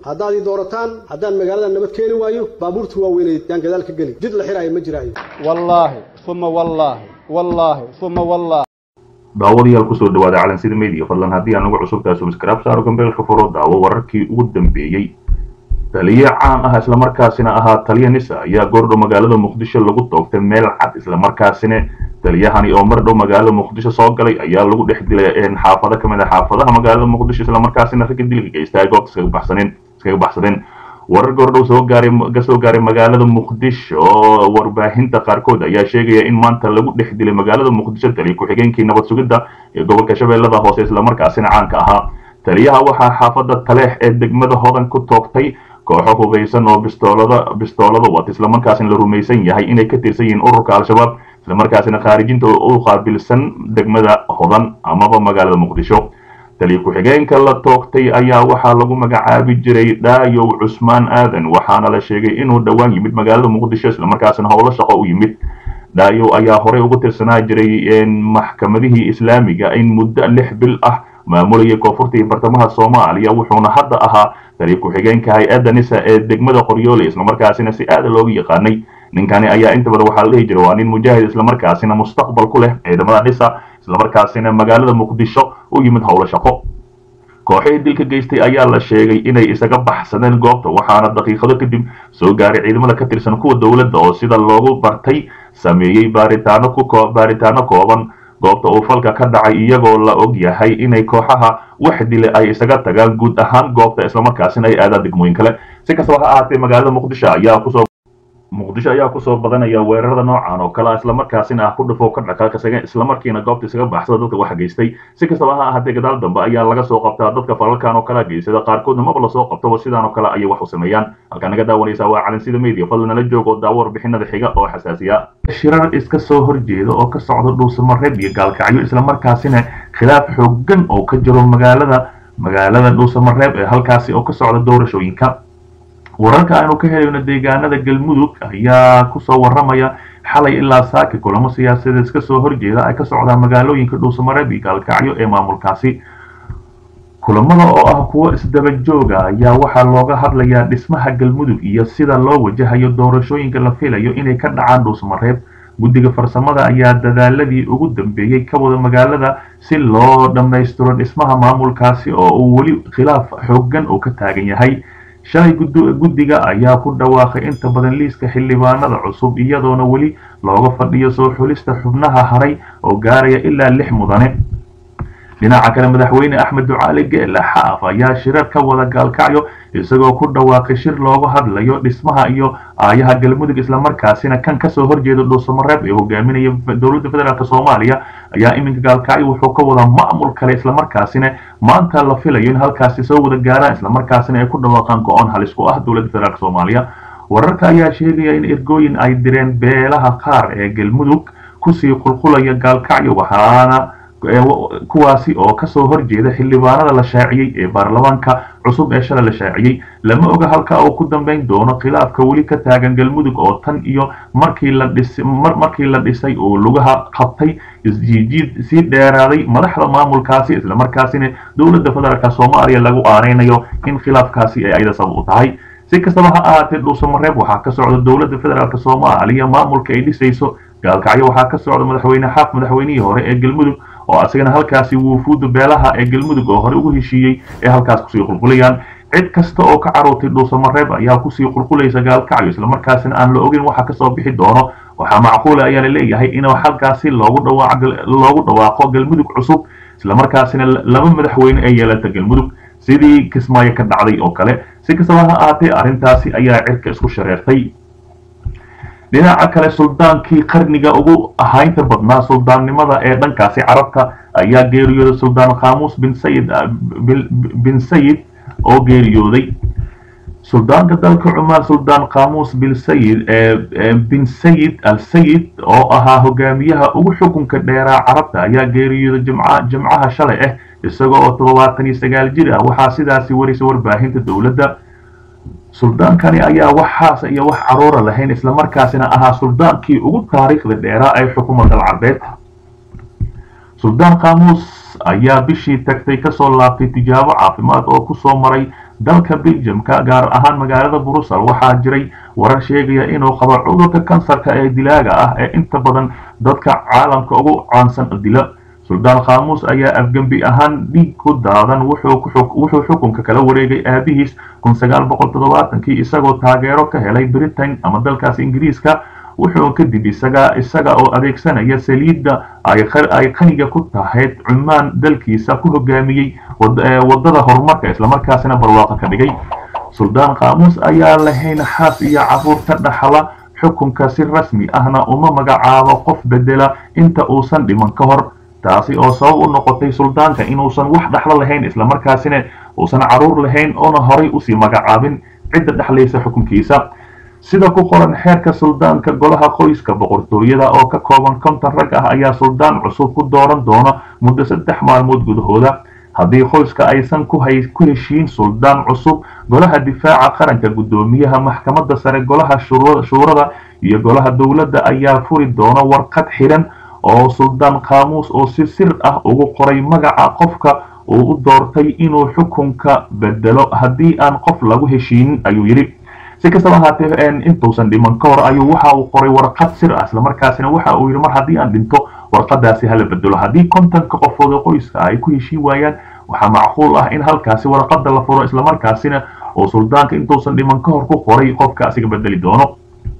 haddaad ii doorataan haddaan magaalada nabad keeni waayo baabuurta waaweyneed yaan gadaal ka geli jid la xiraayo ma jiraayo wallaahi uma wallaahi wallaahi uma wallaahi daawadayaal kusoo dhawaada calansida media fadlan haddii aan ugu cusubtahay subscribe saaro gambeelka furo daawo wararkii ugu dambeeyey taliye caan ah islamarkaasina ahaa taliya nisa ayaa goordhow magaalada muqdisho lagu toogtay meel cad islamarkaasina taliyahani oo mar dhow magaalada muqdisho soo galay ayaa lagu dhex dilay xaafado kamid a xaafadaha magaalada muqdisho islamarkaasina ragga dilka geysta ay goobta iskaga baxsaneen iskaga baxsadeen warar goordhow soo gaaray ka soo gaaray magaalada muqdisho warbaahinta qaarkood ayaa sheegaya in maanta lagu dhex dilay magaalada muqdisho taliya ku-xigeenkii nabad sugidda ee gobolka shabeellada hoose islamarkaasina caanka ahaa taliyaha waxaa xaafada taleex ee degmada hodan ku toogtay kooxo hubeysan oo bistoolada bistoolada wata islamarkaasina la rumaysan yahay inay ka tirsan yihiin ururka al-shabaab islamarkaasina khaarijinta u qaabilsan degmada hodan amaba magaalada muqdisho taliya ku-xigeenka la toogtay ayaa waxaa lagu magacaabi jiray dhaayow cusmaan aadan waxaana la sheegay inuu dhowaan yimid magaalada muqdisho islamarkaasina howlo shaqo u yimid dhaayow ayaa horey ugu tirsanaa jiray maxkamadihii islaamiga in muddo lix bil ah maamulayay koonfurta iyo bartamaha soomaaliya wuxuuna hadda ahaa taliya ku-xigeenka hay-adda nisa ee degmada qoryoole islamarkaasina si aada loogu yaqaanay ninkani ayaa inta badan waxaa la dhihi jiray waa nin mujaahid islamarkaasina mustaqbal ku leh ciidamada nisa islamarkaasina magaalada muqdisho u yimid howlo shaqo kooxihii dilka geystay ayaa la sheegay inay isaga baxsadeen goobta waxaana daqiiqado kadib soo gaaray ciidamada ka tirsan kuwa dowladda oo sida loogu bartay sameeyey baaritaano ku baaritaano kooban goobta uu falka ka dhacay iyagoo la og yahay inay kooxaha wax dile ay isaga tagaan guud ahaan goobta islamarkaasina ay aadaan degmooyin kale si kastaba ha ahaatee magaalada muqdisho ayaa kusoo muqdisho ayaa kusoo badanaya weerarada noocan oo kale islamarkaasina ah ku dhufo ka dhaqaaq islamarkiina goobta isaga baxsada dadka waxa geystay si kastaba ha ahaatee gadaal dambe ayaa laga soo qabtaa dadka falalkan oo kale geysada qaarkoodna maba lasoo qabtaba sidaan oo kale ayay wax u sameeyaan halkaa naga daawanaysaa waa calansida media fadlan nala joog oo daawo warbixinada xiga oo xasaasiya shirar iska soo horjeeda oo ka socda dhuusamareeb iyo gaalkacyo islamarkaasina khilaaf xoogan oo ka jiro magaalada magaalada dhuusamareeb ee halkaasi oo ka socda doorashooyinka wararka aynu ka helayno deegaanada galmudug ayaa kusoo waramaya xalay ilaa saaki kulamo siyaasadeed iska soo horjeeda ay ka socdaan magaalooyinka dhuusamareeb iyo gaalkacyo ee maamulkaasi kulamada oo ah kuwo isdaba jooga ayaa waxaa looga hadlayaa dhismaha galmudug iyo sida loo wajahayo doorashooyinka la filayo inay ka dhacaan dhuusamareeb guddiga farsamada ayaa dadaaladii ugu dambeeyey ka wada magaalada si loo dhammaystiro dhismaha maamulkaasi oo uu weli khilaaf xoogan uu ka taagan yahay shalay guddiga ayaa ku dhawaaqay inta badan liiska xildhibaanada cusub iyadoona weli looga fadhiyo soo xulista xubnaha haray oo gaaraya ilaa lix mudane dhinaca kale madaxweyne axmed ducaali geele xaaf ayaa shirar ka wada gaalkacyo isagoo ku dhawaaqay shir looga hadlayo dhismaha iyo aayaha galmudug islamarkaasina kan kasoo horjeeda dhuusamareeb ee hogaaminaya dowladda federaalk soomaaliya ayaa iminka gaalkacyo wuxuu ka wadaa maamul kale islamarkaasina maanta la filayo in halkaasi soo wada gaaraan islamarkaasina ay ku dhawaaqaan go-on halis ku ah dowladda federaalk soomaaliya wararka ayaa sheegaya in ergooyin ay direen beelaha qaar ee galmudug kusii qulqulaya gaalkacyo waxaana kuwaasi oo kasoo horjeeda xildhibaanada la shaaciyey ee baarlamaanka cusub ee shalay la shaaciyey lama oga halka uu ku dambeyn doono khilaafka weli ka taagan galmudug oo tan iyo markii la dhis markii la dhisay uu lugaha qabtay isjiijiid sii dheeraaday madaxda maamulkaasi islamarkaasina dowladda federaalk soomaaliya lagu aaneynayo in khilaafkaasi ay ayada sabab u tahay si kastaba ha ahaatee dhuusamareeb waxaa ka socda dowladda federaalk soomaaliya maamulka ay dhisayso gaalkacyo waxaa ka socda madaxweyne xaaf madaxweynihii hore ee galmudug oo asagana halkaasi wuufuuda beelaha ee galmudug oo hore ugu heshiiyey ee halkaas kusii qulqulayaan cid kasta oo ka carootay dhuusamareeb ayaa kusii qulqulaysa gaalkacyo islamarkaasina aan la ogin waxa kasoo bixi doono waxaa macquula ayaa la leeyahay in halkaasi loogu loogu dhawaaqo galmudug cusub islamarkaasina laba madaxweyne ee yeelata galmudug sidii kismaayo ka dhacday oo kale si kastaba ha ahaatee arrintaasi ayaa cirka isku shareertay dhinaca kale suldaankii qarniga ugu ahaynta badnaa suldaannimada ee dhankaasi carabta ayaa geeriyooday suldaan khamuus bin sayid bin sayid oo geeriyooday suldaanka dalka cumaan suldaan khamuus bin sayid bin sayid al sayid oo ahaa hogaamiyaha ugu xukunka dheeraa carabta ayaa geeriyooday jimca jimcaha shalay ah isagoo oo toddobaatan iyo sagaal jir ah waxaa sidaasi warisay warbaahinta dowladda suldaankani ayaa waxaas iyo wax caruura lahayn islamarkaasina ahaa suldaankii ugu taariikhda dheeraa ee xukuumadda alcarbeed suldaan khamuus ayaa bishii tagtay kasoo laabtay tijaabo caafimaad oo kusoo maray dalka belgiumka gaar ahaan magaalada brussel waxaa jiray warar sheegaya inuu qabo cudurka kansarka ee dilaaga ah ee inta badan dadka caalamka ugu caansan dila suldaan khaamuus ayaa afgembi ahaan dhiig ku daadan wuxuu xukunka kala wareegay aabihiis kii isagoo taageero ka helay britain ama dalkaas ingiriiska wuxuu kadib isaga isaga oo adeegsanaya saliidda ay qaniga ku tahayd cumaan dalkiisa ku hogaamiyey wadada horumarka islamarkaasina barwaaqo ka dhigay suldaan khaamuus ayaa lahayn xaas iyo caruur ka dhaxla xukunka si rasmi ahna uma magacaabo qof bedela inta uusan dhiman ka hor taasi oo sabab u noqotay suldaanka inuusan wax dhaxlo lahayn islamarkaasina uusan caruur lahayn oona horay usii magacaabin cidda dhexlaysa xukunkiisa sida ku qoran xeerka suldaanka golaha qoyska boqortooyada oo ka kooban konton rag ah ayaa suldaan cusub ku dooran doona muddo saddex maalmood gudahooda haddii qoyska aysan ku heshiin suldaan cusub golaha difaaca qaranka guddoomiyaha maxkamadda sare golaha shuurada iyo golaha dowladda ayaa furi doona warqad xidhan oo suldaan khaamuus oo si sir ah ugu qoray magaca qofka uu u doortay inuu xukunka bedelo haddii aan qof lagu heshiinin ayuu yidhi si kastaba ahaatee intuusan dhiman ka hor ayuu waxa uu qoray warqad sir ah islamarkaasina waxa uu yidhi mar haddii aan dhinto warqadaasi hala bedelo haddii kontonka qofood oo qoyska ay ku heshiin waayaan waxaa macquul ah in halkaasi warqada la furo islamarkaasina oo suldaanka intuusan dhiman ka hor ku qoray qofka asiga bedeli doono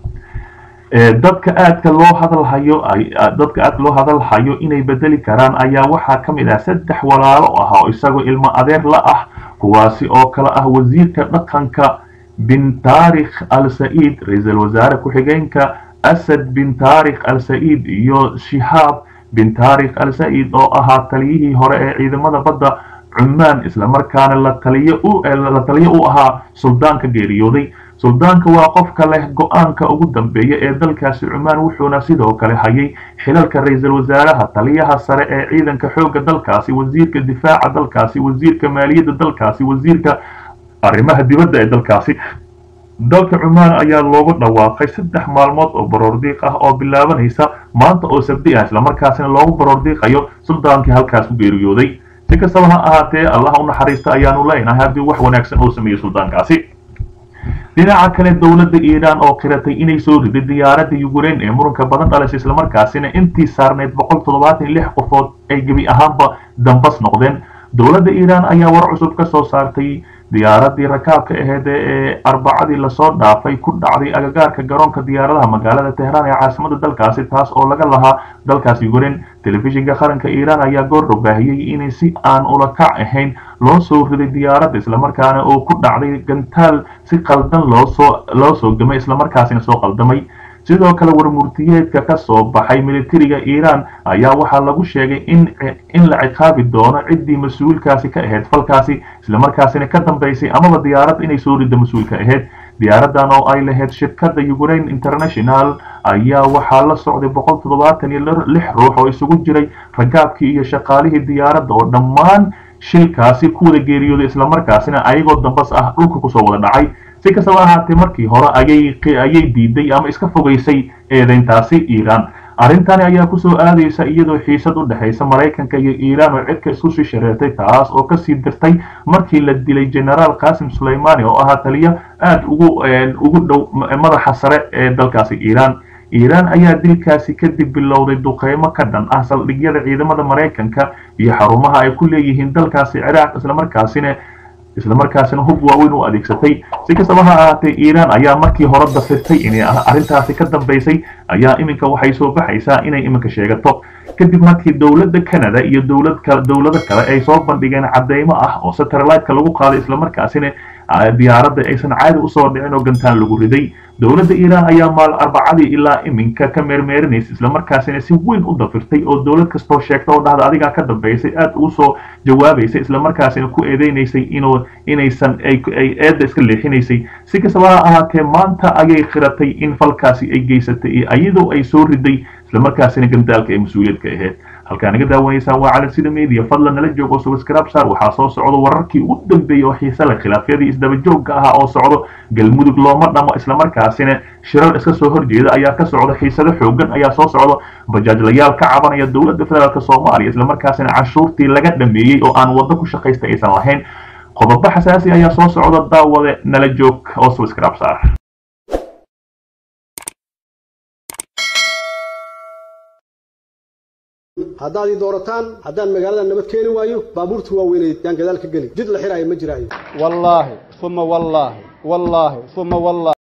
dadka aadka loo hadalhayo dadka aadka loo hadalhayo inay bedeli karaan ayaa waxaa ka mid ah saddex walaalo ah oo isagoo ilmo adeer la ah kuwaasi oo kale ah wasiirka dhaqanka bin taarikh al sa'iid ra-iisul wasaare ku-xigeenka asad bin taarikh al sa'iid iyo shihaab bin taarikh al sa'iid oo ahaa taliyihii hore ee ciidamada badda cumaan islamarkaana la taliyo la taliyo u ahaa suldaanka geeriyooday suldaanka waa qofka leh go-aanka ugu dambeeya ee dalkaasi cumaan wuxuuna sidoo kale hayay xilalka ra-iisul wasaaraha taliyaha sare ee ciidanka xoogga dalkaasi wasiirka difaaca dalkaasi wasiirka maaliyadda dalkaasi wasiirka arrimaha dibadda ee dalkaasi dalka cumaan ayaa loogu dhawaaqay saddex maalmood oo baroordiiq ah oo bilaabanaysa maanta oo sabdi ah islamarkaasina loogu baroordiiqayo suldaankii halkaas ku geeriyooday si kastaba ha ahaatee allaha u naxariista ayaanu leenahay haddii wax wanaagsan uu sameeyo suldaankaasi dhinaca kale dowladda iiraan oo qiratay inay soo riday diyaaradda yukrain ee muranka badan dhalaysa islamarkaasina intii saarneyd boqol toddobaatan lix qofood ay gebi ahaanba dambas noqdeen dowladda iiraan ayaa war cusub ka soo saartay diyaaradii rakaabka aheyd ee arbacadii lasoo dhaafay ku dhacday agagaarka garoonka diyaaradaha magaalada tehraan ee caasimada dalkaasi taas oo laga lahaa dalkaas yukrain telefishinka qaranka iiraan ayaa goordhow baahiyey inay si aan ula kac ahayn loo soo riday diyaaradda islamarkaana oo ku dhacday gantaal si qaldan loosoo loo soo gamay islamarkaasina soo qaldamay sidoo kale warmurtiyeedka ka soo baxay militariga iiraan ayaa waxaa lagu sheegay in in la ciqaabi doono ciddii mas-uulkaasi ka ahayd falkaasi islamarkaasina ka dambaysay amaba diyaaradda inay soo ridda mas-uulka ahayd diyaaradan oo ay lahayd shirkadda ukraine international ayaa waxaa la socday boqol toddobaatan iyo lix ruux oo isugu jiray ragaabkii iyo shaqaalihii diyaaradda oo dhammaan shilkaasi ku wada geeriyooday islamarkaasina ayagoo dambas ah dhulka kusoo wada dhacay si kastaba ahaatee markii hore ayay ayay diiday ama iska fogaysay eedeyntaasi iiraan arrintani ayaa kusoo aadaysa iyadoo xiisad u dhexaysa maraykanka iyo iiraan oo cidka isku sii shareertay taas oo kasii dirtay markii la dilay generaal qasim suleymani oo ahaa taliyo aad ugu ugu dhow madaxa sare ee dalkaasi iiraan iiraan ayaa dilkaasi kadib bilowday duqeymo ka dhan ah saldhigyada ciidamada maraykanka iyo xarumaha ay ku leeyihiin dalkaasi ciraaq islamarkaasina islamarkaasina hub waaweyn u adeegsatay si kastaba ha ahaatee iiraan ayaa markii hore dafirtay inay arrintaasi ka dambaysay ayaa iminka waxay soo baxaysaa inay iminka sheegato kadib markii dowladda canada iyo dowlad kale dowlado kale ay soo bandhigeen cadeymo ah oo satellite-ka lagu qaaday islamarkaasina diyaaradda aysan caadi usoo dhicin oo gantaan lagu riday dowladda iiraan ayaa maal arbacadii ilaa iminka ka meermeerinaysa islamarkaasina si weyn u dafirtay oo dowlad kastoo sheegta oo dhahda adigaa ka dambaysay aad ugu soo jawaabaysay islamarkaasina ku eedeynaysay inuu inaysan ay eedda iska leexinaysay si kastaba ha ahaatee maanta ayay qiratay in falkaasi ay geysatay iyo iyadoo ay soo riday islamarkaasina gandaalka ay mas-uuliyadka ahayd halkaa naga daawanaysaan waa calan sida media fadlan nala joogo subscribe saar waxaa soo socdo wararkii ugu dambeeyey oo xiise leh khilaafyadii isdaba joogga ahaa oo socdo galmudug looma dhamo islamarkaasina shirar iska soo horjeeda ayaa ka socda xiisado xoogan ayaa soo socdo bajaajlayaal ka cabanaya dowladda federaalk soomaaliya islamarkaasina canshuurtii laga dhameeyey oo aan waddo ku shaqaysta aysan lahayn qodobo xasaasi ayaa soo socda daawade nala joog oo subscribe saar haddaad ii doorataan haddaan magaalada nabad keeni waayo baabuurta waaweynay yaan gadaal ka geli jid la xiraayo ma jiraayo wallaahi uma wallaahi wallaahi uma wallaahi